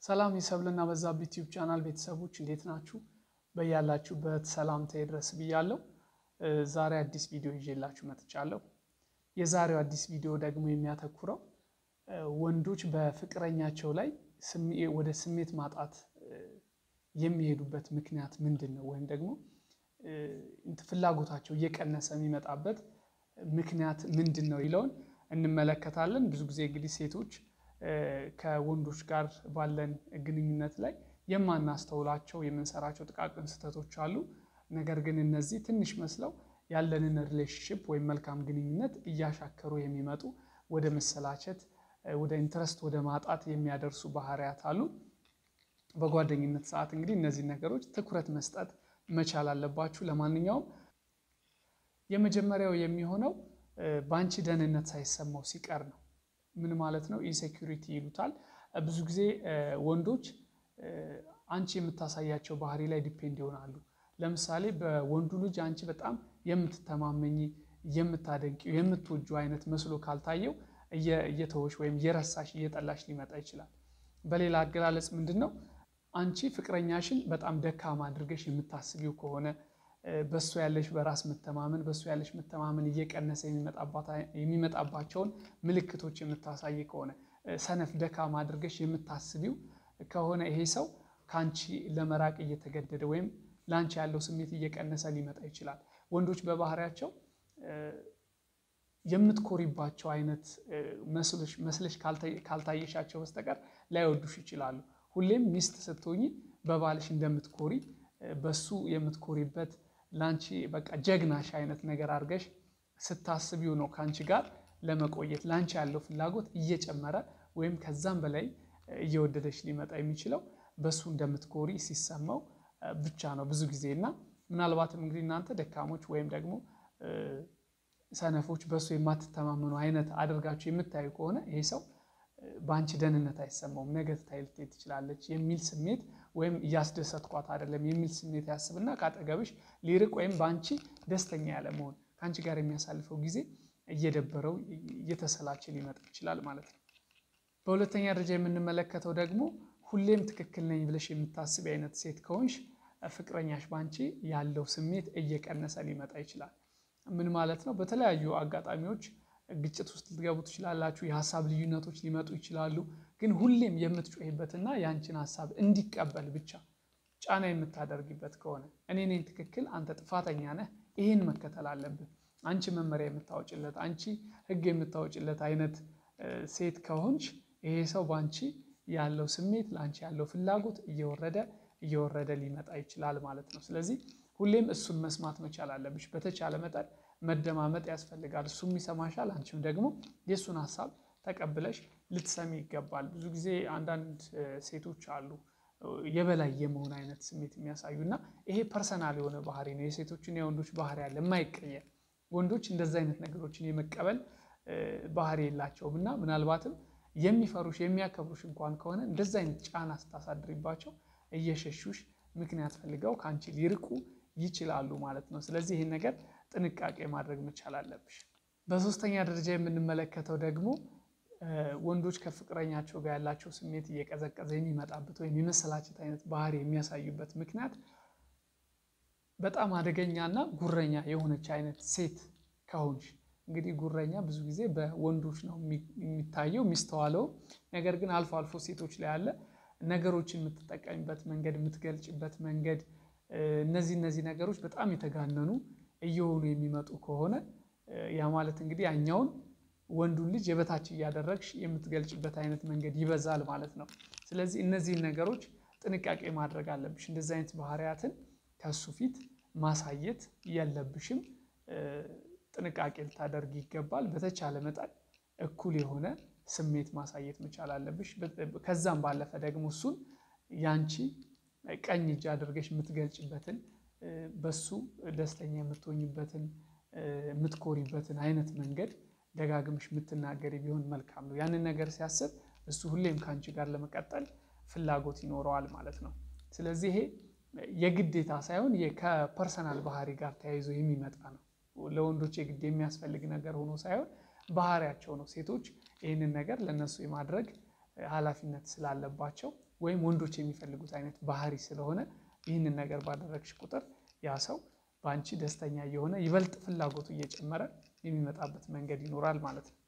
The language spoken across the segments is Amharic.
ሰላም የሰብልና በዛብህ ዩቲዩብ ቻናል ቤተሰቦች እንዴት ናችሁ? በያላችሁበት ሰላምታ ይድረስ ብያለሁ። ዛሬ አዲስ ቪዲዮ ይዤላችሁ መጥቻለሁ። የዛሬው አዲስ ቪዲዮ ደግሞ የሚያተኩረው ወንዶች በፍቅረኛቸው ላይ ወደ ስሜት ማጣት የሚሄዱበት ምክንያት ምንድን ነው? ወይም ደግሞ ፍላጎታቸው እየቀነሰ የሚመጣበት ምክንያት ምንድን ነው ይለውን እንመለከታለን። ብዙ ጊዜ እንግዲህ ሴቶች ከወንዶች ጋር ባለን ግንኙነት ላይ የማናስተውላቸው የምንሰራቸው ጥቃቅን ስህተቶች አሉ። ነገር ግን እነዚህ ትንሽ መስለው ያለንን ሪሌሽንሽፕ ወይም መልካም ግንኙነት እያሻከሩ የሚመጡ ወደ መሰላቸት፣ ወደ ኢንትረስት ወደ ማጣት የሚያደርሱ ባህሪያት አሉ። በጓደኝነት ሰዓት እንግዲህ እነዚህ ነገሮች ትኩረት መስጠት መቻል አለባችሁ። ለማንኛውም የመጀመሪያው የሚሆነው በአንቺ ደህንነት ሳይሰማው ሲቀር ነው። ምን ማለት ነው? ኢንሴኪሪቲ ይሉታል። ብዙ ጊዜ ወንዶች አንቺ የምታሳያቸው ባህሪ ላይ ዲፔንድ ይሆናሉ። ለምሳሌ በወንዱ ልጅ አንቺ በጣም የምትተማመኝ፣ የምታደንቂው፣ የምትወጁ አይነት መስሎ ካልታየው እየተወሽ ወይም እየረሳሽ እየጠላሽ ሊመጣ ይችላል። በሌላ አገላለጽ ምንድን ነው? አንቺ ፍቅረኛሽን በጣም ደካማ አድርገሽ የምታስቢው ከሆነ በእሱ ያለሽ በራስ መተማመን በእሱ ያለሽ መተማመን እየቀነሰ የሚመጣባቸውን ምልክቶች የምታሳይ ከሆነ ሰነፍ ደካማ አድርገሽ የምታስቢው ከሆነ ይሄ ሰው ከአንቺ ለመራቅ እየተገደደ ወይም ለአንቺ ያለው ስሜት እየቀነሰ ሊመጣ ይችላል። ወንዶች በባህሪያቸው የምትኮሪባቸው አይነት መስለሽ ካልታየሻቸው በስተቀር ላይወዱሽ ይችላሉ። ሁሌም ሚስት ስትሆኚ በባልሽ እንደምትኮሪ በሱ የምትኮሪበት ለአንቺ በቃ ጀግናሽ አይነት ነገር አድርገሽ ስታስቢው ነው ከአንቺ ጋር ለመቆየት ለአንቺ ያለው ፍላጎት እየጨመረ ወይም ከዛም በላይ እየወደደች ሊመጣ የሚችለው በሱ እንደምትኮሪ ሲሰማው ብቻ ነው ብዙ ጊዜ እና ምናልባትም እንግዲህ እናንተ ደካሞች ወይም ደግሞ ሰነፎች በሱ የማትተማመኑ አይነት አድርጋችሁ የምታዩ ከሆነ ይሄ ሰው በአንቺ ደህንነት አይሰማውም፣ ነገ ትታይ ልትሄድ ትችላለች የሚል ስሜት ወይም እያስደሰትኳት አይደለም የሚል ስሜት ያስብና ከአጠገብሽ ሊርቅ ወይም በአንቺ ደስተኛ ያለ መሆን ከአንቺ ጋር የሚያሳልፈው ጊዜ እየደበረው እየተሰላቸ ሊመጣ ይችላል ማለት ነው። በሁለተኛ ደረጃ የምንመለከተው ደግሞ ሁሌም ትክክል ነኝ ብለሽ የምታስብ አይነት ሴት ከሆንሽ ፍቅረኛሽ በአንቺ ያለው ስሜት እየቀነሰ ሊመጣ ይችላል። ምን ማለት ነው? በተለያዩ አጋጣሚዎች ግጭት ውስጥ ልትገቡ ትችላላችሁ። የሀሳብ ልዩነቶች ሊመጡ ይችላሉ። ግን ሁሌም የምትጮሂበትና የአንቺን ሀሳብ እንዲቀበል ብቻ ጫና የምታደርጊበት ከሆነ እኔ ነኝ ትክክል፣ አንተ ጥፋተኛ ነህ፣ ይህን መከተል አለብህ፣ አንቺ መመሪያ የምታወጭለት፣ አንቺ ሕግ የምታወጭለት አይነት ሴት ከሆንሽ ይሄ ሰው በአንቺ ያለው ስሜት ለአንቺ ያለው ፍላጎት እየወረደ እየወረደ ሊመጣ ይችላል ማለት ነው። ስለዚህ ሁሌም እሱን መስማት መቻል አለብሽ። በተቻለ መጠን መደማመጥ ያስፈልጋል። እሱም ይሰማሻል፣ አንቺም ደግሞ የእሱን ሀሳብ ተቀብለሽ ልትሰሚ ይገባል። ብዙ ጊዜ አንዳንድ ሴቶች አሉ የበላይ የመሆን አይነት ስሜት የሚያሳዩ እና ይሄ ፐርሰናል የሆነ ባህሪ ነው። የሴቶችና የወንዶች ባህሪ ያለ የማይቀየር ወንዶች እንደዚ አይነት ነገሮችን የመቀበል ባህሪ የላቸውም እና ምናልባትም የሚፈሩሽ የሚያከብሩሽ እንኳን ከሆነ እንደዚ አይነት ጫና ስታሳድሪባቸው እየሸሹሽ ምክንያት ፈልገው ከአንቺ ሊርቁ ይችላሉ ማለት ነው። ስለዚህ ይህን ነገር ጥንቃቄ ማድረግ መቻል አለብሽ። በሶስተኛ ደረጃ የምንመለከተው ደግሞ ወንዶች ከፍቅረኛቸው ጋር ያላቸው ስሜት እየቀዘቀዘ የሚመጣበት ወይም የመሰላቸት አይነት ባህሪ የሚያሳዩበት ምክንያት በጣም አደገኛና ጉረኛ የሆነች አይነት ሴት ከሆንሽ እንግዲህ ጉረኛ ብዙ ጊዜ በወንዶች ነው የሚታየው የሚስተዋለው። ነገር ግን አልፎ አልፎ ሴቶች ላይ ያለ ነገሮችን የምትጠቀሚበት መንገድ የምትገልጭበት መንገድ እነዚህ እነዚህ ነገሮች በጣም የተጋነኑ እየሆኑ የሚመጡ ከሆነ ያ ማለት እንግዲህ ያኛውን ወንዱን ልጅ የበታች እያደረግሽ የምትገልጭበት አይነት መንገድ ይበዛል ማለት ነው። ስለዚህ እነዚህን ነገሮች ጥንቃቄ ማድረግ አለብሽ። እንደዚህ አይነት ባህሪያትን ከሱ ፊት ማሳየት የለብሽም። ጥንቃቄ ልታደርግ ይገባል። በተቻለ መጠን እኩል የሆነ ስሜት ማሳየት መቻል አለብሽ። ከዛም ባለፈ ደግሞ እሱን ያንቺ ቀኝ እጅ አድርገሽ የምትገልጭበትን በሱ ደስተኛ የምትሆኝበትን የምትኮሪበትን አይነት መንገድ ደጋግምሽ የምትናገሪ ቢሆን መልካም ነው። ያንን ነገር ሲያስብ እሱ ሁሌም ከአንቺ ጋር ለመቀጠል ፍላጎት ይኖረዋል ማለት ነው። ስለዚህ ይሄ የግዴታ ሳይሆን ከፐርሰናል ባህሪ ጋር ተያይዞ የሚመጣ ነው። ለወንዶች የግድ የሚያስፈልግ ነገር ሆኖ ሳይሆን ባህሪያቸው ነው። ሴቶች ይህንን ነገር ለእነሱ የማድረግ ኃላፊነት ስላለባቸው ወይም ወንዶች የሚፈልጉት አይነት ባህሪ ስለሆነ ይህንን ነገር ባደረግሽ ቁጥር ያ ሰው በአንቺ ደስተኛ እየሆነ ይበልጥ ፍላጎቱ እየጨመረ የሚመጣበት መንገድ ይኖራል ማለት ነው።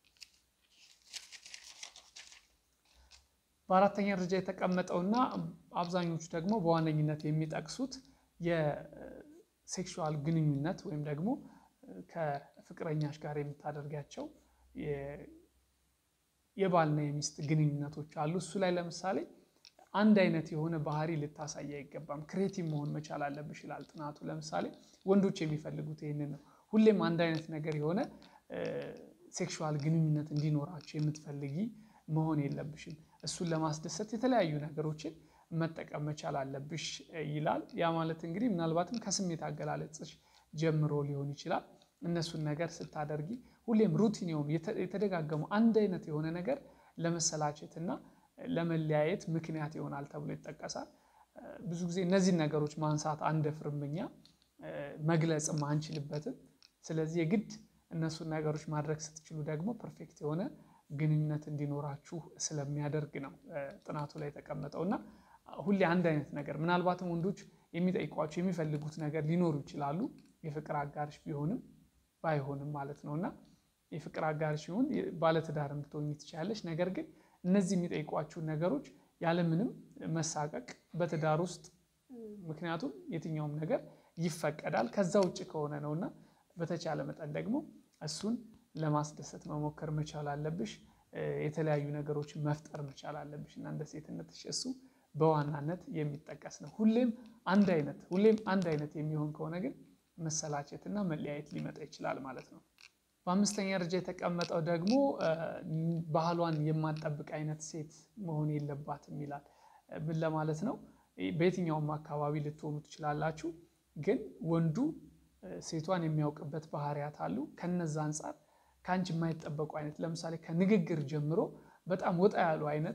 በአራተኛ ደረጃ የተቀመጠውና አብዛኞቹ ደግሞ በዋነኝነት የሚጠቅሱት የሴክሹዋል ግንኙነት ወይም ደግሞ ከፍቅረኛሽ ጋር የምታደርጋቸው የባልና የሚስት ግንኙነቶች አሉ። እሱ ላይ ለምሳሌ አንድ አይነት የሆነ ባህሪ ልታሳይ አይገባም። ክሬቲቭ መሆን መቻል አለብሽ ይላል ጥናቱ። ለምሳሌ ወንዶች የሚፈልጉት ይህንን ነው። ሁሌም አንድ አይነት ነገር የሆነ ሴክሹዋል ግንኙነት እንዲኖራቸው የምትፈልጊ መሆን የለብሽም። እሱን ለማስደሰት የተለያዩ ነገሮችን መጠቀም መቻል አለብሽ ይላል። ያ ማለት እንግዲህ ምናልባትም ከስሜት አገላለጽሽ ጀምሮ ሊሆን ይችላል። እነሱን ነገር ስታደርጊ ሁሌም ሩቲን የሆኑ የተደጋገሙ አንድ አይነት የሆነ ነገር ለመሰላቸት እና ለመለያየት ምክንያት ይሆናል ተብሎ ይጠቀሳል። ብዙ ጊዜ እነዚህን ነገሮች ማንሳት አንደፍርም እኛ መግለጽም አንችልበትም። ስለዚህ የግድ እነሱን ነገሮች ማድረግ ስትችሉ ደግሞ ፐርፌክት የሆነ ግንኙነት እንዲኖራችሁ ስለሚያደርግ ነው ጥናቱ ላይ የተቀመጠው እና ሁሌ አንድ አይነት ነገር ምናልባትም ወንዶች የሚጠይቋቸው የሚፈልጉት ነገር ሊኖሩ ይችላሉ የፍቅር አጋርሽ ቢሆንም ባይሆንም ማለት ነው እና የፍቅር አጋርሽ ሲሆን ባለትዳር ልትሆኚ ትችላለች። ነገር ግን እነዚህ የሚጠይቋችሁን ነገሮች ያለምንም መሳቀቅ በትዳር ውስጥ ምክንያቱም የትኛውም ነገር ይፈቀዳል ከዛ ውጭ ከሆነ ነው እና በተቻለ መጠን ደግሞ እሱን ለማስደሰት መሞከር መቻል አለብሽ። የተለያዩ ነገሮችን መፍጠር መቻል አለብሽ እና እንደ ሴትነትሽ እሱ በዋናነት የሚጠቀስ ነው። ሁሌም አንድ አይነት ሁሌም አንድ አይነት የሚሆን ከሆነ ግን መሰላቸት እና መለያየት ሊመጣ ይችላል ማለት ነው። በአምስተኛ ደረጃ የተቀመጠው ደግሞ ባህሏን የማትጠብቅ አይነት ሴት መሆን የለባትም ይላል። ምን ለማለት ነው? በየትኛውም አካባቢ ልትሆኑ ትችላላችሁ። ግን ወንዱ ሴቷን የሚያውቅበት ባህሪያት አሉ። ከነዛ አንጻር ከአንቺ የማይጠበቁ አይነት ለምሳሌ ከንግግር ጀምሮ በጣም ወጣ ያሉ አይነት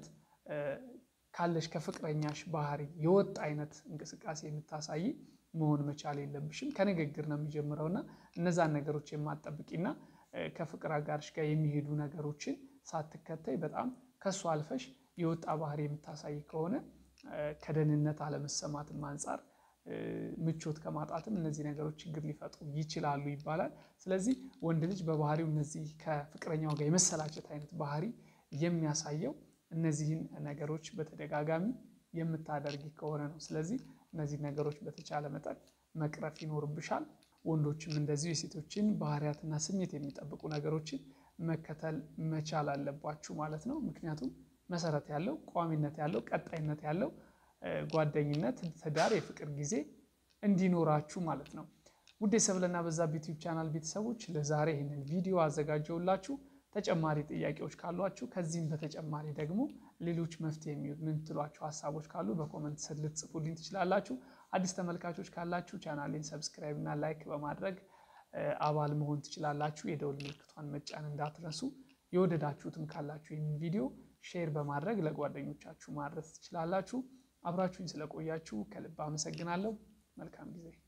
ካለሽ ከፍቅረኛሽ ባህሪ የወጣ አይነት እንቅስቃሴ የምታሳይ መሆን መቻል የለብሽም። ከንግግር ነው የሚጀምረው እና እነዛን ነገሮች የማትጠብቂና ከፍቅር አጋርሽ ጋር የሚሄዱ ነገሮችን ሳትከተይ በጣም ከሱ አልፈሽ የወጣ ባህሪ የምታሳይ ከሆነ ከደህንነት አለመሰማትም አንጻር ምቾት ከማጣትም እነዚህ ነገሮች ችግር ሊፈጥሩ ይችላሉ ይባላል። ስለዚህ ወንድ ልጅ በባህሪው እነዚህ ከፍቅረኛው ጋር የመሰላቸት አይነት ባህሪ የሚያሳየው እነዚህን ነገሮች በተደጋጋሚ የምታደርጊ ከሆነ ነው። ስለዚህ እነዚህ ነገሮች በተቻለ መጠን መቅረፍ ይኖርብሻል። ወንዶችም እንደዚሁ የሴቶችን ባህሪያትና ስሜት የሚጠብቁ ነገሮችን መከተል መቻል አለባችሁ ማለት ነው። ምክንያቱም መሰረት ያለው ቋሚነት ያለው ቀጣይነት ያለው ጓደኝነት፣ ትዳር፣ የፍቅር ጊዜ እንዲኖራችሁ ማለት ነው። ውድ የሰብለና በዛብህ ዩቲዩብ ቻናል ቤተሰቦች ለዛሬ ይህንን ቪዲዮ አዘጋጀውላችሁ። ተጨማሪ ጥያቄዎች ካሏችሁ ከዚህም በተጨማሪ ደግሞ ሌሎች መፍትሄ የምትሏቸው ሀሳቦች ካሉ በኮመንት ስር ልትጽፉልኝ ትችላላችሁ። አዲስ ተመልካቾች ካላችሁ ቻናሌን ሰብስክራይብ እና ላይክ በማድረግ አባል መሆን ትችላላችሁ። የደውል ምልክቷን መጫን እንዳትረሱ። የወደዳችሁትም ካላችሁ ይህን ቪዲዮ ሼር በማድረግ ለጓደኞቻችሁ ማድረስ ትችላላችሁ። አብራችሁኝ ስለቆያችሁ ከልብ አመሰግናለሁ። መልካም ጊዜ